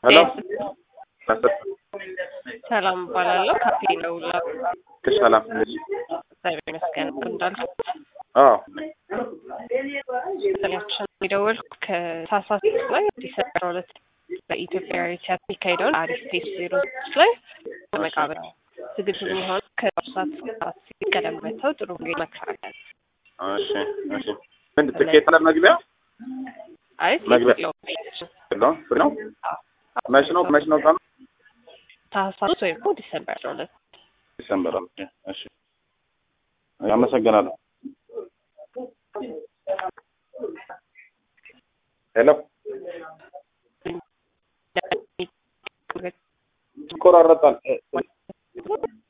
ሄሎ ሰላም እባላለሁ። ካፌ ነው ላ ሰላም እግዚአብሔር ይመስገን እንዳልኩት አዎ ስላችን የደወልኩት ከታህሳስ ላይ ዲሰምበር ሁለት በኢትዮጵያ ቲያትር የሚካሄደውን አሪፍ ቴስት ዜሮ ስድስት ላይ መቃብር ዝግጅት የሚሆን ከሰዓት እስከ አራት ሲቀደም መተው ጥሩ ጊዜ መክራለን። እሺ እሺ ምንድን ትኬት አለ መግቢያ አይ መግቢያ- የለውም። የለውም ፍሪ ነው መች ነው መች ነው ቀኑ ታህሳስ ወይም ደግሞ ዲሰምበር አስራ ሁለት ዲሰምበር ኦኬ እሺ አመሰግናለሁ ሄሎ ይቆራረጣል